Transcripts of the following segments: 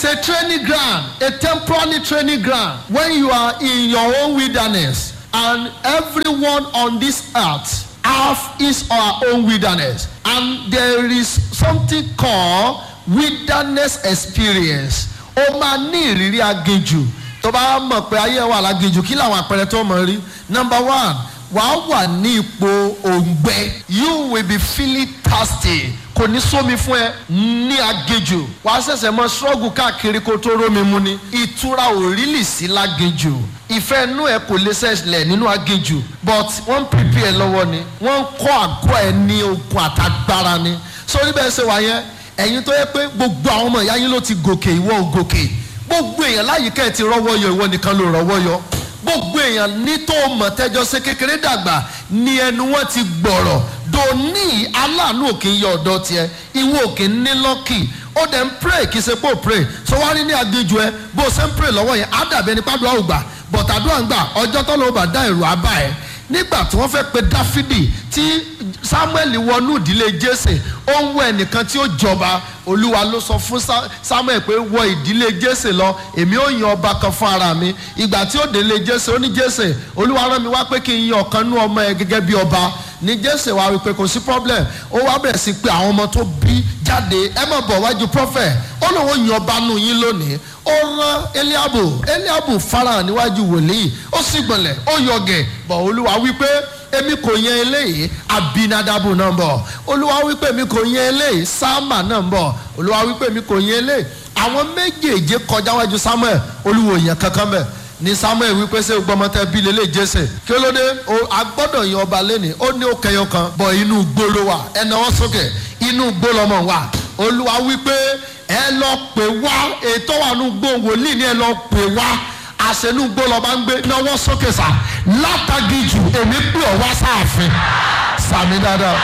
a training ground, a temporary training ground. When you are in your own wilderness, and everyone on this earth have his or her own wilderness, and there is something called wilderness experience. O máa ní ìrírí aginjù tó bá mọ̀ pé ayé wà láginjù kí làwọn àpẹẹrẹ tó mọ̀ rí. Number one, wàá wà ní ipò òǹgbẹ. You will be feeling thirsty kò ní sómi fún ẹ ní agejò wàá ṣẹ̀ṣẹ̀ mọ ṣọ́ọ̀gù káàkiri kó tó rómi mu ni ìtura ò rílì sí lágejò ìfẹ́ inú ẹ kò lè ṣẹlẹ̀ nínú agejò but wọ́n ń prepare lọ́wọ́ ni wọ́n ń kọ́ àgọ́ ẹ ní okun àtagbára ni sórí bẹ́ẹ̀ ṣe wà yẹn ẹ̀yin tó yẹ pé gbogbo àwọn ọmọ ìyá yín ló ti gòkè ìwọ ò gòkè gbogbo èèyàn láyìíká ẹ ti rọ́wọ́ yọ ìwọ nìkan ló rọ́wọ́ yọ gbogbo èèyàn ní tó mọ̀ tẹ́jọ́ ṣe kékeré dàgbà ni ẹnu wọn ti gbọ̀rọ̀ dòní aláàánú òkè yọ ọ̀dọ́ tiẹ̀ ìwọ òkè ní lọ́kì ó dẹ̀ ń pray kì í ṣe pé ó pray so wá rí ní aginjù ẹ bó o ṣe ń pray lọ́wọ́ yẹn á dàbí ẹni pàdúrà ò gbà but àdúrà ń gbà ọjọ́ tó lọ́wọ́ bá dá èrò abá ẹ nígbà tí wọ́n fẹ́ pe dáfídì tí samuel wọnú ìdílé jésè ó ń wọ ẹnìkan tí ó jọba olúwa ló sọ fún samuel pé wọ ìdílé jésè lọ èmi ó yan ọba kan fún ara mi ìgbà tí ó délé jésè ó ní jésè olúwa rán mi wá pé kí n yan ọ̀kan nú ọmọ ẹ gẹ́gẹ́ bí ọba ní jésè wá wípé kò sí problem ó wá bẹ̀rẹ̀ sí pé àwọn ọmọ tó bí jáde ẹ má bọ̀ wájú prophet ó lóun yan ọba nù yín lónìí ó rán eliabu eliabu farahàn níwájú wòlíì ó sì gbọ̀nlẹ̀ ó yọgẹ̀ bọ̀ olúwa wípé èmi kò yan eléyìí abinadabu náà ń bọ̀ olúwa wípé èmi kò yan eléyìí sáàmà náà ń bọ̀ olúwa wípé èmi kò yan eléyìí àwọn méjèèjì kọjá wájú samuel olúwo yẹn kankan bẹ́ẹ̀ ni samuel wípé ṣé gbọmọtẹ bí lélẹ jésè kí ló dé o agbọ́dọ̀ yan ọba lẹni ó ní ó kẹyọ kan bọ inú gbóló wa ẹ náwó sókè inú gbólọmọ wa olúwa wípé ẹ lọ pè wá ètò wà nù gbóhùn wòlíì ni ẹ lọ pè wá àṣẹnú gbólọ bá ń gbé náwó sókè sá látàgì jù èmi pè ọ wá sáàfin sàmì dáadáa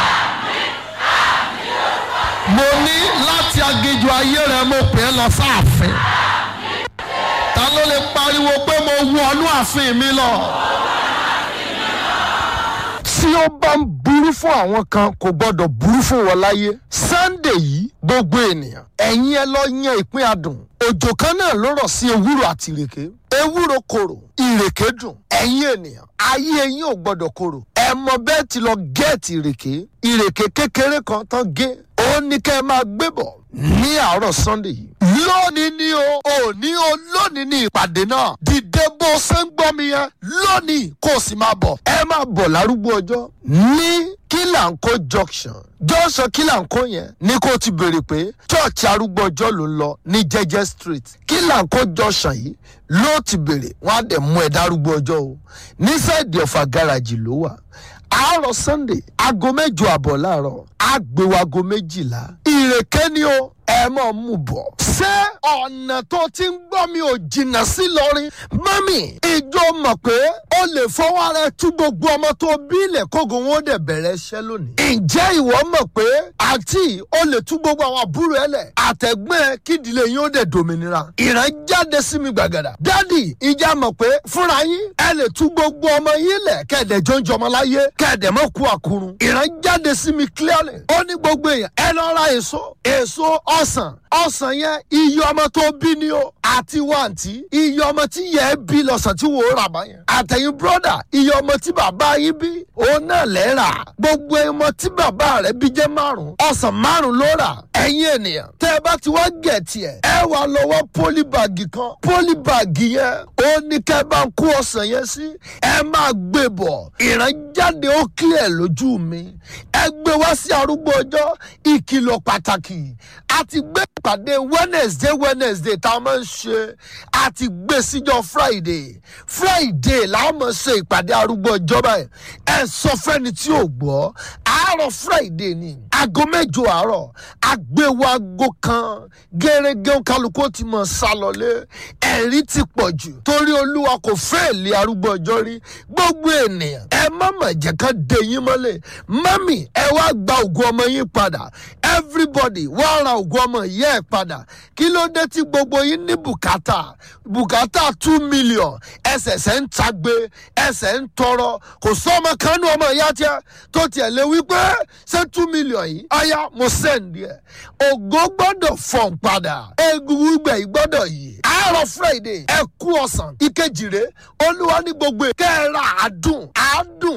mo ní láti aginjù ayé rẹ mo pè é lọ sáàfin ta ló lè pariwo pé mo wọnú ààfin mi lọ. tí ó bá ń burú fún àwọn kan kò gbọdọ̀ burú fún wọn láyé. sunday yìí gbogbo ènìyàn ẹ̀yin ẹ lọ yan ìpín adùn òjò kan náà ló rọ̀ sí ewúro àti ìrèké ewúro korò ìrèké dùn ẹ̀yin ènìyàn ayé ẹ̀yin ò gbọdọ̀ korò ẹ mọ bẹ́ẹ̀ ti lọ gẹ́ẹ̀tì ìrèké ìrèké kékeré kan tán gé ó ní kẹ́ ẹ máa gbé bọ̀ ní àárọ̀ sunday yìí. lónìí ni o òní o lónìí ni ìpàdé náà dìde bó ṣe ń gbọ́ mi yẹn lónìí kó o sì máa bọ̀ ẹ máa bọ̀ lárúgbó ọjọ́ ní kílànkó junction junction kílànkó yẹn ní kó o ti béèrè pé church arúgbó ọjọ́ ló ń lọ ní jẹ́jẹ́ street kílànkó junction yìí ló ti béèrè wọ́n á dẹ̀ mú ẹ dárúgbó ọjọ́ o ní sáìdì ọ̀fà gáràjì ló wà àárọ̀ sunday aago mẹ́jọ àbọ̀ láàárọ̀ àgbéwò aago méjìlá ìrèké ni o ẹ mọ̀ mú bọ̀. ṣé ọ̀nà tó ti ń gbọ́ mi ò jìnnà sí lọ́rin mọ́mì ìjọ mọ̀ pé ó lè fọwọ́ rẹ tú gbogbo ọmọ tó bí ilẹ̀ kógo wọn ó dẹ̀ bẹ̀rẹ̀ iṣẹ́ lónìí. ǹjẹ́ ìwọ mọ̀ pé àǹtí ó lè tú gbogbo àwọn àbúrò ẹ lẹ̀ àtẹ̀gbẹ́ kídìlé yín ó dẹ̀ dòmìnira. ìran jáde sí mi gbàgàdà. dádì ìjà mọ̀ pé fúnra yín ẹ lè tú gbogbo ọmọ yín lẹ̀ kẹ̀dẹ̀ jọ ń jọmọ láyé kẹ̀dẹ̀ mọ̀ kú àkúrun. ìran jáde sí mi clearly. ó ní gbogbo èèyàn ẹ lọ ra èso èso ọsàn ọsàn yẹn iye ọmọ tó bí ni o àti wàǹtí iye ọmọ tí yẹ bí lọ́sàn tí wò ó rà bá yẹn àtẹ̀yìn bírọ́dà iye ọmọ tí bàbá yín bí òun náà lẹ́ rà gbogbo ọmọ tí bàbá rẹ̀ bí jẹ́ márùn ọsàn márùn ló rà ẹ̀yin ènìyàn tẹ́ ẹ bá ti wá gẹ̀ tiẹ̀ ẹ wà lọ́wọ́ pólíbàgì kan pólíbàgì yẹn ó ní kẹ́ ẹ bá ń kó ọsàn yẹn sí ẹ máa gbé bọ̀ ìrànjáde ó kílẹ̀ lójú mi ẹ gbé wá sí arúgbó ọjọ́ ìkìlọ̀ pàtàkì a ti gbé ìpàdé wednesday wednesday tá a máa ń ṣe a ti gbé síjọ friday friday la máa ṣe ìpàdé arúgbó ọjọ́ báyìí ẹ sọ fẹ́ni tí ò gbọ́ àárọ̀ friday ni aago mẹ́jọ àárọ̀ àgbéwò aago kan gẹ́gẹ́ kálukú ti mọ̀ sálọlé ẹ̀rí ti pọ̀ jù torí olúwa kò fẹ́ lé arúgbó ọjọ́ rí gbogbo ènìyàn ẹ má mà jẹ́ ká dé yín mọ́lẹ̀ mami ẹ wá gba ògùn ọmọ yín padà everybody wá ra ògùn ọmọ yẹ ẹ padà kí ló dé tí gbogbo yín ní bùkátà bùkátà two million ẹsẹ̀sẹ̀ ń tagbe ẹsẹ̀ ń tọrọ kò sọ́mọ kanú ọmọ ìyá tiẹ̀ tó tiẹ̀ lé wípé ṣé two million yìí yìí ọ̀yá mo sẹ́ǹdì ẹ̀ ògo gbọ́dọ̀ fọ̀n padà egungun gbẹ̀ yìí gbọ́dọ̀ yìí àárọ̀ friday ẹ kú ọ̀sán ìkejì rèé olúwa ní gbogbo kẹ́ẹ̀rà àádùn àádùn